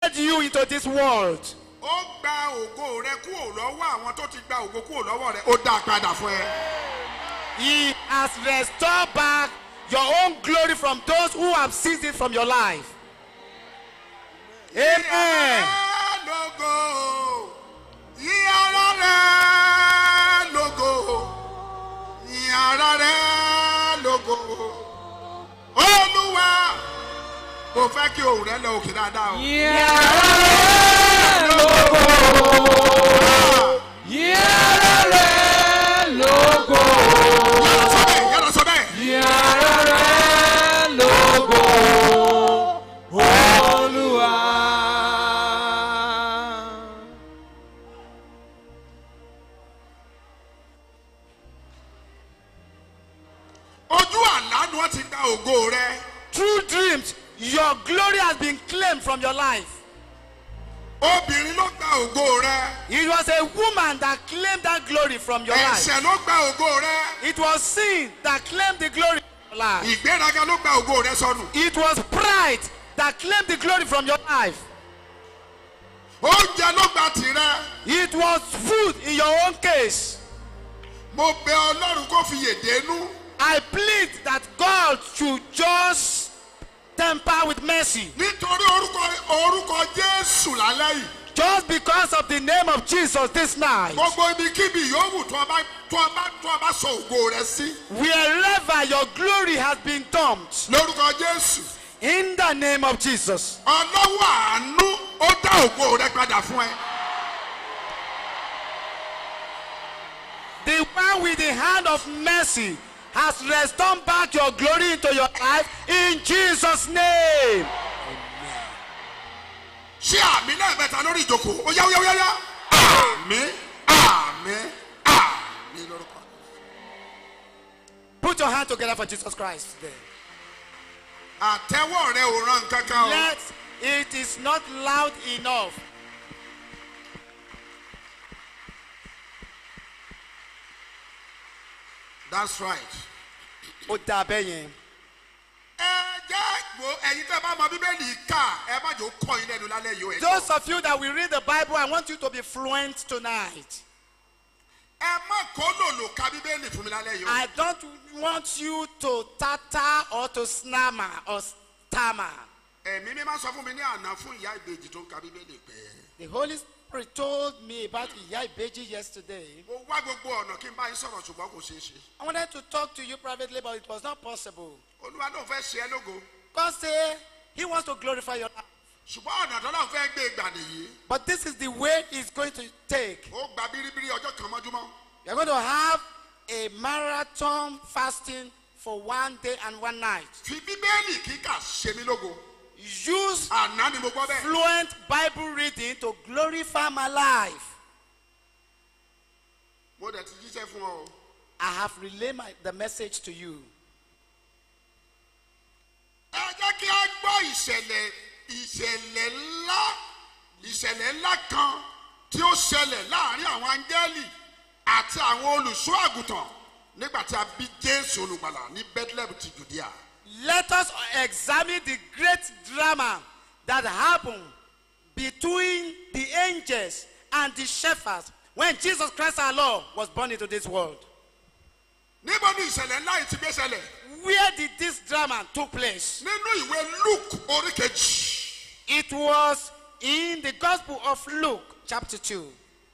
led you into this world. ó gba ògo rẹ kúrò lọ́wọ́ àwọn tó ti gba ògo kúrò lọ́wọ́ rẹ ó dá a padà fún ẹ. He has restored back your own glory from those who have seized it from your life. Amen. lógo yí ara rẹ lógo yí ara rẹ lógo olúwa mo fẹ́ kí ohùn rẹ lọ òkè dáadáa o. yára sọ bẹ́ẹ̀ yára sọ bẹ́ẹ̀. ojú àlá ni wọ́n ti gba ògo rẹ. Through dreams, your glory has been claimed from your life. obìnrin ló gba ògo rẹ. It was a woman that claimed that glory from your life. ẹ̀ṣẹ̀ ló gba ògo rẹ. It was sin that claimed the glory from your life. ìgbéraga ló gba ògo rẹ sọnù. It was pride that claimed the glory from your life. oúnjẹ ló gba tìrẹ. It was food in your own case. mo bẹ ọlọ́run kó fi yèdè nú. I plead that God should just temper with mercy. nítorí orúkọ orúkọ jésù lálẹ́ yìí. Just because of the name of Jesus this night. gbogbo ibikíbi yòówù tó ọba tó ọba tó ọba sọ ògo rẹ sí. Wherever your glory has been dumped, lórúkọ jésù. in the name of Jesus, ọlọ́wọ́ àánú ó dá ògo rẹ padà fún ẹ. the one with the hand of mercy has restored back your glory into your life in Jesus' name. ṣé àmì lẹ́ẹ̀mẹ́ta lórí ìjókòó ó yá ó yá ó yá yá. àmì àmì àmì lórúkọ. Put your hand together for Jesus Christ today. àtẹ́wọ́ rẹ ò ràn kankan o. Let it is not loud enough. that's right. Ó dà bẹ́ẹ̀ yẹn. ẹ jẹ́ wo ẹ̀yin tẹ́ bá mọ bíbélì kà ẹ má jò kọ́ yín lẹ́nu lálẹ́ yìí o ẹ̀ Those gbọ́. of you that will read the Bible, I want you to be fluent tonight. ẹ má kó lòlò ka bíbélì fún mi lálẹ́ yìí o. I don't want you to tatter or to snammer or stammer. ẹ̀mí mi máa sọ fún mi ní àná fún ìyá ìbejì tó ń ka bíbélì pé The Holy Spirit told me about Iya Ibeji yesterday. mo wá gbogbo ọ̀nà kí n bá yín sọ̀rọ̀ ṣùgbọ́n kò ṣeé ṣe. I wanted to talk to you privately, but it was not possible. olúwa ló fẹ́ ṣe ẹ́ lógo God said He wants to glorify your life. ṣùgbọ́n ọ̀nà tó náà fẹ́ gbé ìgbà nìyí. But this is the way He's going to take. ó gba bíríbírí ọjọ́ kan mọ́júmọ́. You're going to have a marathon fasting for one day and one night. fi bíbélì kíkà ṣe mí lógo. Use àná ni mo gbọ́ bẹ́ẹ̀. fluent Bible reading to glorify my life. mo dẹ̀ ti jíṣẹ́ fún ọ o. I have relayed my, the message to you. ẹ jẹ́ kí a gbọ́ ìṣẹ̀lẹ̀ ìṣẹ̀lẹ̀ ńlá ìṣẹ̀lẹ̀ ńlá kan tí ó ṣẹlẹ̀ láàrin àwọn áńgẹ́lì àti àwọn olùṣọ́ àgùntàn nígbà tí a bí jésù olùgbàlà ní bethlehem ti judea. Let us examine the great drama that happened between the angels and the shepherds when Jesus Christ our Lord was born into this world. níbo ni ìṣẹ̀lẹ̀ ńlá yìí ti gbé ṣẹlẹ̀? Where did this drama took place? nínú ìwé luke orí kejì It was in the Gospel of Luke, chapter 2.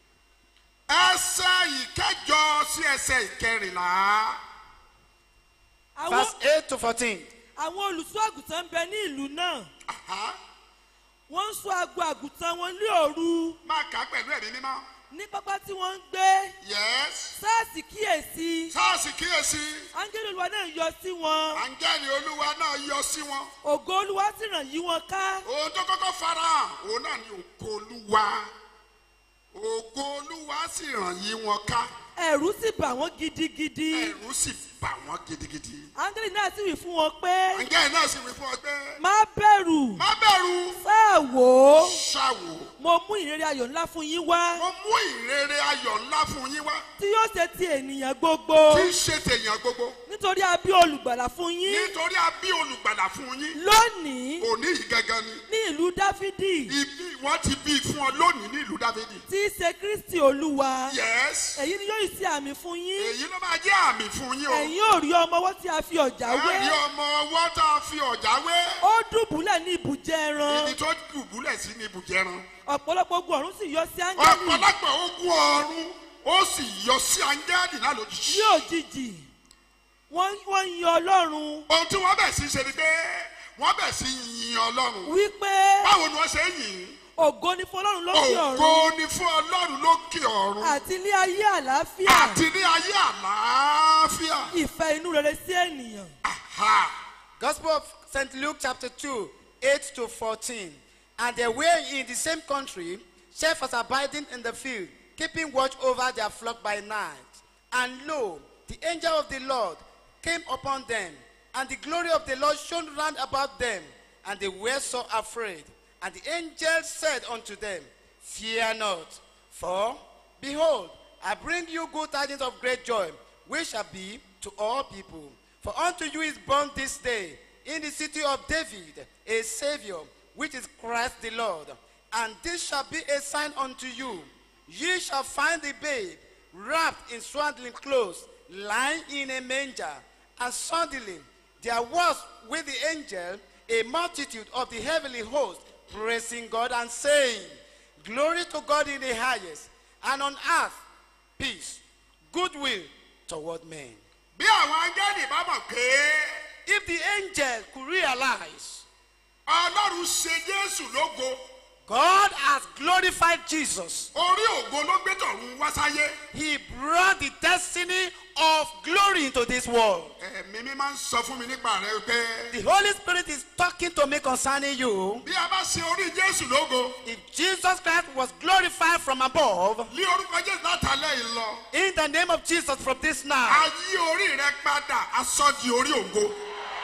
ẹsẹ̀ ìkẹjọ sí ẹsẹ̀ ìkẹrìnlá. àwọn Verse 8 to 14. àwọn olùṣọ́ àgùntàn ń bẹ ní ìlú náà Aha. wọ́n ń ṣọ́ agbo àgùntàn wọn ní òru máa kà á pẹ̀lú ẹ̀mí mímọ́. ní pápá tí wọ́n ń gbé yes. sáàsì kíyèsí sáàsì kíyèsí áńgẹ́lì olúwa náà yọ sí wọn àǹgẹ́lì olúwa náà yọ sí wọn. ògo olúwa sì ràn yí wọn ká ohun tó kọ́kọ́ farahàn òun náà ni ògo olúwa ògo olúwa sì ràn yí wọn ká ẹ̀rù sì bà wọ́n gidigidi ẹ̀rù sì bà wọ́n gidigidi. áńgẹ́lì náà sì wí fún wọn pé àǹgẹ́lì náà sì wí fún ọ pé má bẹ̀rù má bẹ̀rù sáà wò ó ṣàwò mo mú ìrere ayọ̀ ńlá fún yín wá mo mú ìrere ayọ̀ ńlá fún yín wá tí yóò ṣe ti ènìyàn gbogbo tí í ṣe tèèyàn gbogbo. nítorí a bí olùgbàlà fún yín nítorí a bí olùgbàlà fún yín lónìí òní yìí gangan ni ní ìlú dáfídì ibi wọ́n ti bí fún ọ lónìí ní ìlú dávidi. tí í ṣe kristi olúwa yes èyí ni yóò ṣe àmì fún yín èyí ló máa jẹ́ àmì fún yín o. ẹ̀yin ò rí ọmọ ọwọ́ tí a fi ọ̀já wé ẹ̀rí ọmọ ọwọ́ tá a fi ọ̀já wé ó dùbúlẹ̀ ní ibùjẹ ẹran ibi tó dùbúlẹ̀ sí ní ibùjẹran. ọ̀pọ̀lọpọ̀ ogun ọ̀run sì yọ sí áńgẹ́lì ọ̀pọ̀lọpọ̀ ogun ọ̀run ó sì yọ sí áńgẹ́lì náà lójijì. ní òjijì wọ́n wọ́n yin ọlọ́run ohun tí wọ́n bẹ̀ sí ṣe ni pé wọ́n bẹ̀ sí yin ọlọ́run. wípé báwo ni wọ́n ṣe ń yìn ín? ògo ni fún ọlọ́run lókè ògo ọ̀run ni fún ọlọ́run lókè ọ̀run àti ní ayé àlàáfíà àti ní ayé àlàáfíà. ìfẹ́ inú rere sí ènìyàn. Aha. Gospel of St. Luke chapter 2, 8 to 14. And they were in the same country, shepherds abiding in the field, keeping watch over their flock by night. And lo, the angel of the Lord came upon them, and the glory of the Lord shone round about them, and they were so afraid. And the angel said unto them, Fear not, for behold, I bring you good tidings of great joy, which shall be to all people. For unto you is born this day in the city of David a Savior, which is Christ the Lord. And this shall be a sign unto you. Ye shall find the babe wrapped in swaddling clothes, lying in a manger. And suddenly there was with the angel a multitude of the heavenly host, praising God and saying, Glory to God in the highest, and on earth peace, goodwill toward men. bí àwọn áńgẹ́lì bá mọ̀ pé If the angel could realize ọlọ́run ṣe jésù lógo God has glorified Jesus, orí ògo ló gbé tọ̀run wá sáyé He brought the destiny of glory into this world. ẹ̀mí mi máa ń sọ fún mi nípa rẹ pé The Holy Spirit is talking to me concerning you. bí a bá ṣe orí jésù lógo If Jesus Christ was glorified from above, ní orúkọ jésù látàlẹ́ yìí lọ in the name of Jesus from this a now, yí orí rẹ padà a sọ di orí ògo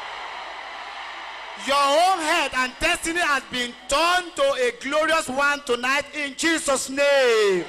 your own head and destiny has been turned to a glorious one tonight in Jesus' name.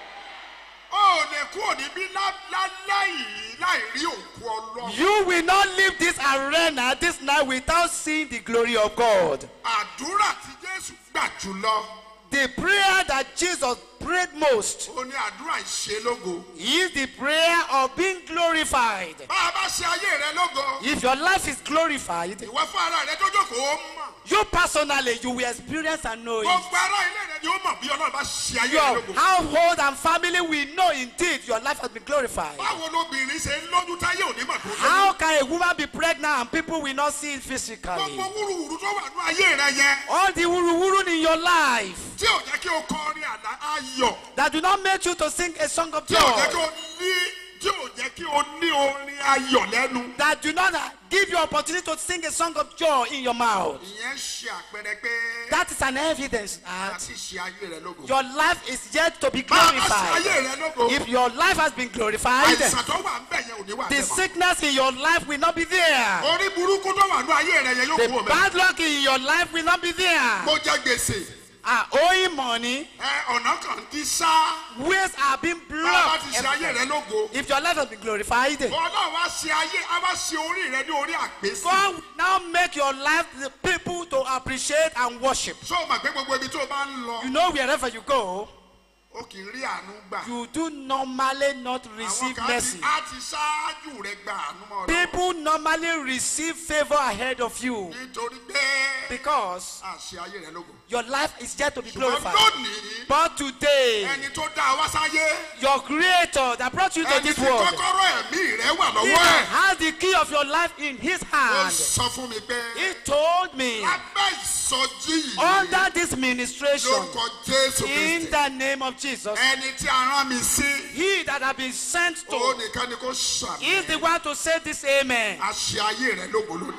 ó ò lè kúrò níbí lá- lálẹ́ yìí láì rí òkú ọlọ́run You will not leave this arena this night without seeing the glory of God. àdúrà tí jésù gbà jùlọ The prayer that Jesus prayed most ó ní àdúrà ìṣelógo is the prayer of being glorified. bá a bá ṣe ayé rẹ lógo If your life is glorified, ìwọ fún ara rẹ tó jókòó ó mọ̀ you personally you will experience and know it. gbogbo ara ilé rẹ ni ó mọ̀ bí ọlọ́run bá ṣe ayé rẹ Your lógo household and family will know indeed your life has been glorified. báwo lobìnrin ṣe ń lójú táyé òní mọ̀ tó How lóyún can a woman be pregnant and people will not see it physically? gbogbo wúruwúru tó wà ní ayé rẹ yẹn All the wuru in your life tí ò jẹ́ kí o kọrin àlá ayọ̀ that do not make you to sing a song of tí ò jẹ́ kí joy, o ní tí ò jẹ́ kí o ní orin ayọ̀ lẹ́nu. that do not give you opportunity to sing a song of joy in your mouth. ìyẹn ṣe àpẹẹrẹ pé That is an evidence that àti ṣe ayé rẹ lógo. your life is yet to be bá a bá ṣe ayé glorified. rẹ lógo If your life has been glorified, àìsàn tó wà ń bẹ̀ yẹn ò ní wà the bẹ́ẹ̀ mọ́. sickness in your life will not be there. orí burúkú tó wà ní ayé rẹ yẹn yóò The kú òmẹ. bad luck in your life will not be there. mo jẹ gbèsè Are owing money, ẹ ọ̀nà kan ti sá ways are being bá a bá ti blocked. ṣe ayé rẹ lógo. If your life has been glorified, ọlọ́run wá ṣe ayé á wá ṣe orí rẹ ní orí àgbésí. God will now make your life the people to appreciate and worship. sọ ma pé gbogbo ibi tó o bá ń lọ You know, wherever you go, o kì í rí àánú gbà. you do normally not àwọn receive kan ti mercy. á ti ṣáájú rẹ gba àánú mọ́ ọlọ́run. People normally receive favor ahead of you nítorí pé because a ṣe ayé rẹ lógo. your life is yet to be ṣùgbọ́n glorified. lónìí But today, ẹni tó dá wá sáyé your creator that brought you to ẹni this tí world, kọ́kọ́rọ́ ẹ̀mí rẹ wà he lọ́wọ́ ẹ̀. has the key of your life in his ó hand. sọ fún mi pé He told me, lábẹ́ ìsọjí yìí under this ministration, lórúkọ jésù in kristi the name of Jesus, ẹni tí a rán mi sí he that has been sent ó to nìkan ni kò ṣàmì is the one to say this amen. a ṣe ayé rẹ lógo lónìí.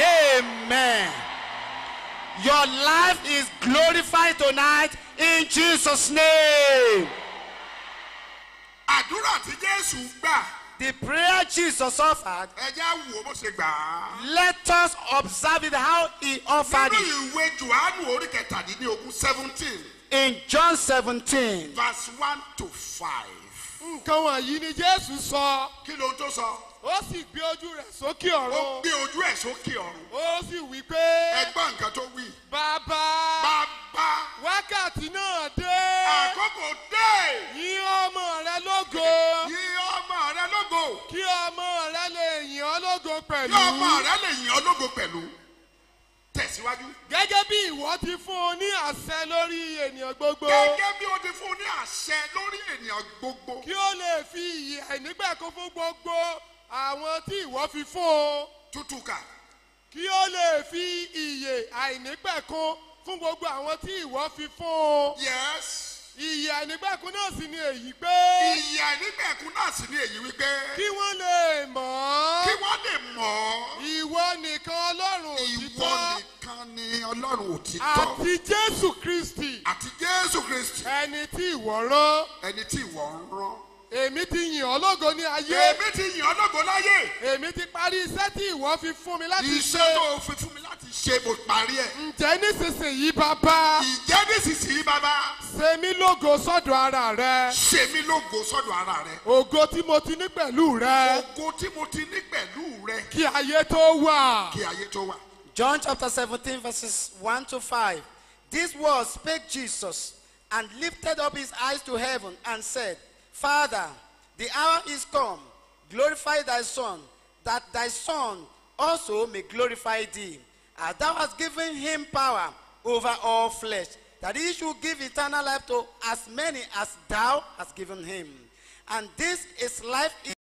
Amen. Your life is glorified tonight in Jesus' name. àdúrà tí jésù gbà The prayer Jesus offered, ẹjẹ́ wò ó bó ṣe gbà á. let us observe it how he offered nínú it. ìwé johannu orí kẹtàdínlógún seventeen In John 17, verse one to five. nǹkan wọ̀nyí ni jésù sọ kí ló ń tó sọ. ó sì gbé ojú rẹ̀ sókè ó ọ̀run gbé ojú ẹ̀ sókè ọ̀run ó sì wí pé ẹgbọ́n nǹkan tó wí bàbá bàbá wákàtí náà dé àkókò dé yìn ọmọ rẹ lógo yí ọmọ rẹ lógo kí ọmọ rẹ lè yìn ọ́ lógo kí pẹ̀lú ọmọ rẹ lè yìn ọ́ lógo pẹ̀lú tẹ̀síwájú gẹ́gẹ́ bí ìwọ ti fún un ní àṣẹ lórí ènìyàn gbogbo gẹ́gẹ́ bí o ti fún ní àṣẹ lórí ènìyàn gbogbo kí ó lè fi ìyè àìnígbàkún fún gbogbo àwọn tí ìwọ fi fún o tútù kà kí ó lè fi ìyè àìnígbàkún fún gbogbo àwọn tí ìwọ fi fún o yes ìyè àìnígbàkún náà sì ni èyí pé ìyà nígbẹ̀kún náà sì ní èyí wípé kí wọ́n lè mọ̀ kí ọ́ wọ́n lè mọ̀ ọ́ ìwọ nìkan ọlọ́run ìwọ òtítọ́ nìkan ni ọlọ́run òtítọ́ àti jésù kristi àti jésù kristi ẹni tí ìwọ rán ẹni tí ìwọ ń rán èmi ti yìn ọ́ lógo ní ayé èmi ti yìn ọ́ lógo láyé èmi ti parí iṣẹ́ tí ìwọ fi fún mi láti iṣẹ́ ṣe tó o fi fún mi láti ṣe mo parí ẹ̀ ǹjẹ́ nísinsìnyí bàbá ìjẹ́ nísinsìnyí bàbá ṣe mí lógo sọ́dọ̀ ara rẹ ṣe mí lógo sọ́dọ̀ ara rẹ ògo tí mo ti ní pẹ̀lú rẹ ògo tí mo ti ní pẹ̀lú rẹ kí ayé tó wà. kí ayé tó wà. John chapter 17, verses 1 to 5. These words spake Jesus and lifted up his eyes to heaven and said, Father, the hour is come. Glorify thy Son, that thy Son also may glorify thee. As thou hast given him power over all flesh, that he should give eternal life to as many as thou hast given him. And this is life